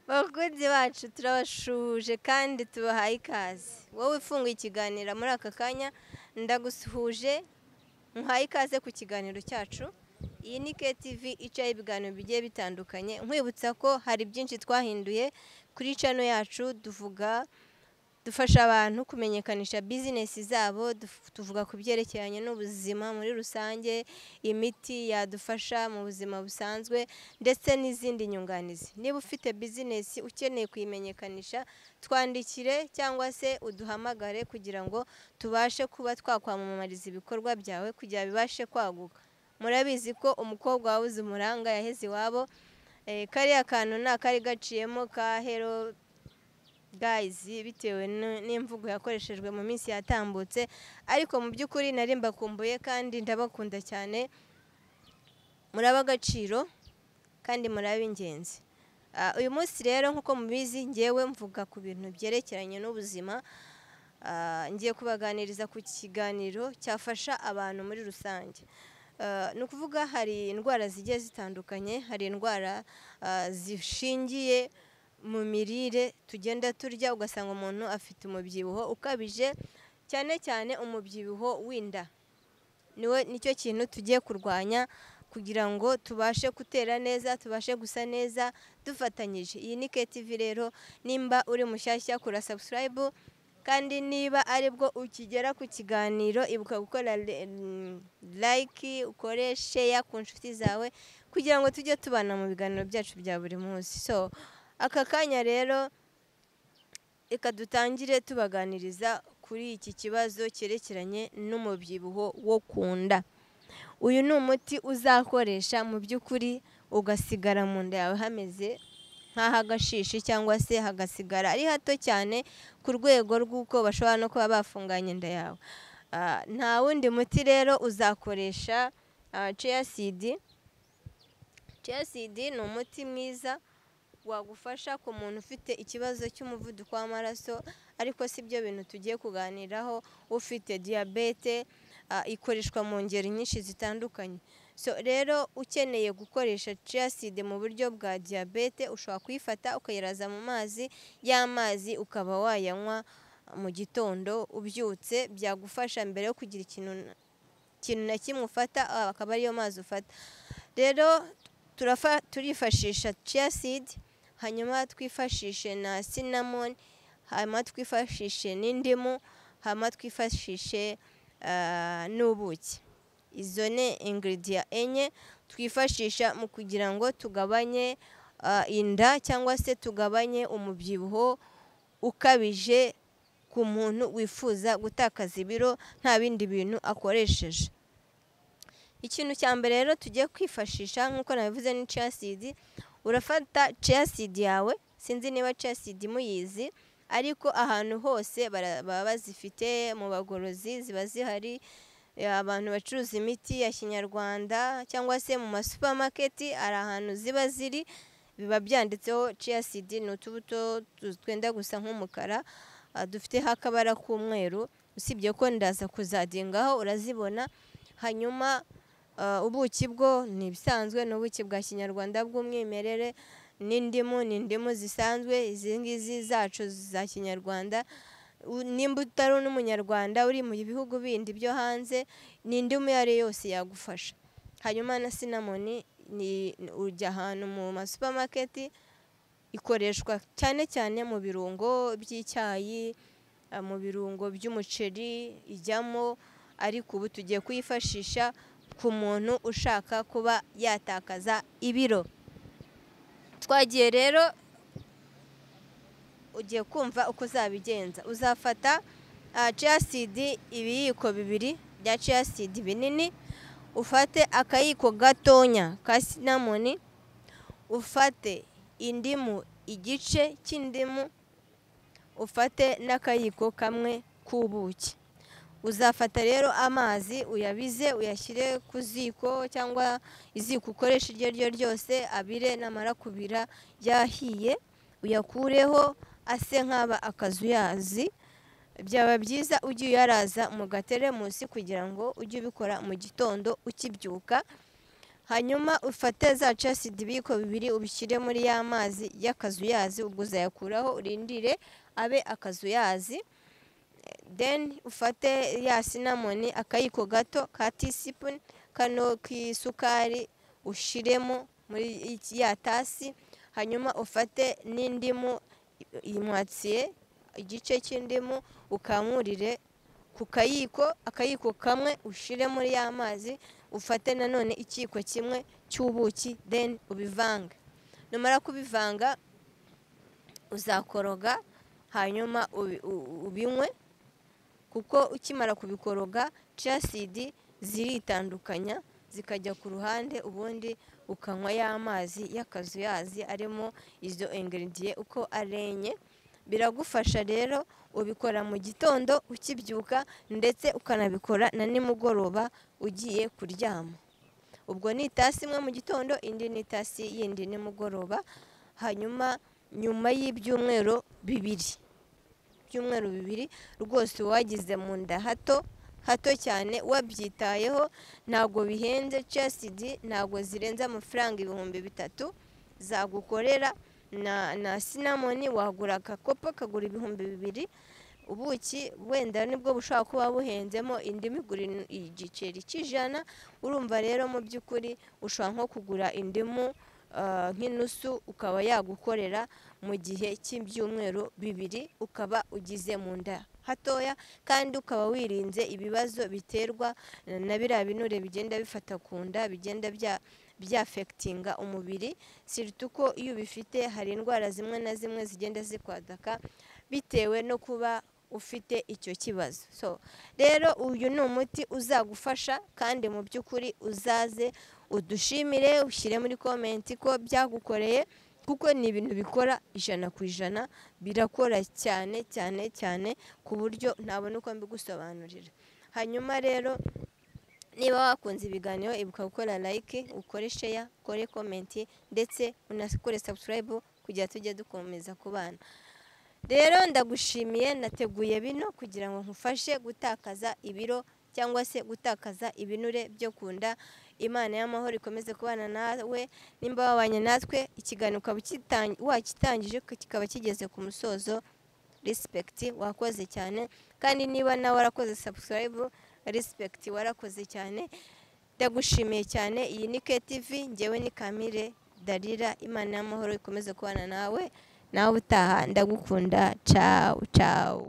bakunzi bacu turabashuje kandi tubahaye ikaze wowe ufunguye ikiganiro muri aka kanya ndagusuhuje muhaye ikaze ku kiganiro cyacu iyi ni KTV icaho ibiganiro bigiye bitandukanye nkwibutsa ko hari byinshi twahinduye kuri cano yacu tuvuga dufasha abantu kumenyekanisha bizinesi zabo duf- tuvuga ku byerekeranye n'ubuzima muri rusange imiti yadufasha mu buzima busanzwe ndetse n'izindi nyunganizi niba ufite bizinesi ukeneye kuyimenyekanisha twandikire cyangwa se uduhamagare kugira ngo tubashe kuba twakwamamariza ibikorwa byawe kugira bibashe kwaguka murabizi ko umukobwa wabuze umuranga yaheze iwabo Eh, kariya kantu nta kari gaciyemo ka hero gayizi bitewe n- n'imvugo yakoreshejwe mu minsi yatambutse ariko mu by'ukuri nari mbakumbuye kandi ndabakunda cyane muri ab'agaciro kandi muri ab'ingenzi Ah, uyu munsi rero nk'uko mubizi ngewe mvuga ku bintu byerekeranye n'ubuzima Ah, ngiye kubaganiriza ku kiganiro cyafasha abantu muri rusange Ah, ni ukuvuga hari indwara zigiye zitandukanye hari indwara ah, zishingiye mu mirire tugenda turya ugasanga umuntu afite umubyibuho ukabije cyane cyane umubyibuho w'inda niwe nicyo kintu tugiye kurwanya kugira ngo tubashe gutera neza tubashe gusa neza dufatanyije iyi ni KTV rero nimba uri mushyashya kura subscribe kandi niba aribwo ukigera ku kiganiro ibuka gukora re- mm, like ukore share ku nshuti zawe kugira ngo tujye tubana mu biganiro byacu bya buri munsi so aka kanya rero reka dutangire tubaganiriza kuri iki kibazo cyerekeranye n'umubyibuho wo ku nda uyu ni umuti uzakoresha mu by'ukuri ugasigara mu nda yawe hameze nk'ah'agashishi cyangwa se hagasigara ari hato cyane ku rwego rw'uko bashobora no kuba bafunganya inda yawe Ah, nta wundi muti rero uzakoresha ceyasidi ceyasidi ni umuti mwiza wagufasha ku muntu ufite ikibazo cy'umuvuduko w'amaraso ariko si byo bintu tugiye kuganiraho ufite diyabete ah, ikoreshwa mu ngeri nyinshi zitandukanye so rero ukeneye gukoresha ciyaside mu buryo bwa diyabete ushobora kuyifata ukayiraza mu mazi ya mazi ukaba wayanywa ah, mu gitondo ubyutse byagufasha mbere yo kugira ikintu na- ikintu na kimwe ufata ah, akaba ariyo mazi ufata rero turafa- turifashisha chia seed hanyuma twifashishe na cinnamon hanyuma twifashishe n'indimu hanyuma twifashishe ah, n'ubuki izo ni ingiridiya enye twifashisha mu kugira ngo tugabanye ah, inda cyangwa se tugabanye umubyibuho ukabije ku muntu wifuza gutakaza ibiro nta bindi bintu akoresheje ikintu cya mbere rero tugiye kwifashisha nk'uko nabivuze ni ceyasidi urafata ceyasidi yawe sinzi niba ceyasidi muyizi ariko ahantu hose bara- baba bazifite mu bagorozi ziba zihari eh, abantu bacuruza imiti ya kinyarwanda cyangwa se mu masupamaketi hari ahantu ziba ziri biba byanditseho ceyasidi ni utubuto tu- twenda gusa nk'umukara ah, dufiteho akabara k'umweru usibye ko ndaza kuzadingaho urazibona hanyuma Uh, ubuki bwo ni ibisanzwe ni ubuki bwa kinyarwanda bw'umwimerere n'indimu ni indimu zisanzwe izi ngizi zacu za kinyarwanda U- nimba utari n'umunyarwanda uri mu bihugu bindi byo hanze ni indimu iyo ari yo yose yagufasha hanyuma na sinamoni ni ni- ujya ahantu mu masupamaketi ikoreshwa cyane cyane mu birungo by'icyayi ah, mu birungo by'umuceri ijyamo ariko ubu tugiye kuyifashisha ku muntu ushaka kuba yatakaza ibiro twagiye rero ugiye kumva uko uzabigenza uzafata ceyasidi ibiyiko bibiri bya ceyasidi binini ufate akayiko gatonya ka sinamoni ufate indimu igice cy'indimu ufate n'akayiko kamwe k'ubuki uzafata rero amazi uyabize uyashyire ku ziko cyangwa iziko ukoresha iryo ari ryo ryose abire namara kubira yahiye uyakureho ase nk'aba akazuyazi byaba byiza ujye uyaraza mu gateremusi kugira ngo ujye ubikora mu gitondo ukibyuka hanyuma ufate za casidi ibiyiko bibiri ubishyire muri ya mazi y'akazuyazi ubwo uzayakuraho urindire abe akazuyazi deni ufate ya sinamoni akayiko gato ka tisipuni kano k'isukari ushyiremo muri iki- ya tasi hanyuma ufate n'indimu imwatsiye igice cy'indimu ukamurire ku kayiko akayiko kamwe ushyire muri ya mazi ufate nanone ikiyiko kimwe cy'ubuki deni ubivange numara kubivanga uzakoroga hanyuma ubi- u- ubinywe kuko ukimara kubikoroga casidi ziritandukanya zikajya ku ruhande ubundi ukanywa y'amazi y'akazuyazi arimo izo ingeridiye uko ari enye biragufasha rero ubikora mu gitondo ukibyuka ndetse ukanabikora na nimugoroba ugiye kuryama ubwo ni itasi imwe mu gitondo indi ni itasi yindi nimugoroba hanyuma nyuma y'ibyumweru bibiri ibyumweru bibiri rwose uwagize mu nda hato hato cyane wabyitayeho ntabwo bihenze casidi ntabwo zirenze amafaranga ibihumbi bitatu zagukorera na na sinamoni wagura agakopo kagura ibihumbi bibiri ubuki wenda nibwo bushobora kuba buhenzemo indimu igura in- igiceri cy'ijana urumva rero mu by'ukuri ushobora nko kugura indimu ah, nk'inusu ukaba yagukorera mu gihe cy'ibyumweru bibiri ukaba ugize mu nda hatoya kandi ukaba wirinze ibibazo biterwa na biriya binure bigenda bifata ku nda bigenda bya byafekitinga umubiri siritu ko iyo ubifite hari indwara zimwe na zimwe zigenda zikwadaka bitewe no kuba ufite icyo kibazo so rero uyu ni umuti uzagufasha kandi mu by'ukuri uzaze udushimire ushyire muri komenti ko byagukoreye kuko ni ibintu bikora ijana ku ijana birakora cyane cyane cyane ku buryo ntabona uko mbigusobanurira hanyuma rero niba wakunze ibiganiro ibuka gukora like ukore sheya ukore komenti ndetse unakore sabusikarayibu kugira tujye dukomeza kubana rero ndagushimiye nateguye bino kugira ngo nkufashe gutakaza ibiro cyangwa se gutakaza ibinure byo ku nda imana y'amahoro ikomeze kubana nawe nimba wabanye natwe ikiganiro ukaba ukitan- wakitangije kikaba kigeze ku musozo rispekiti wakoze cyane kandi niba nawe warakoze sabusikarayibu rispekiti warakoze cyane ndagushimiye cyane iyi ni KTV ngewe ni Kamire Darira imana y'amahoro ikomeze kubana nawe nawe utaha ndagukunda cawu cawu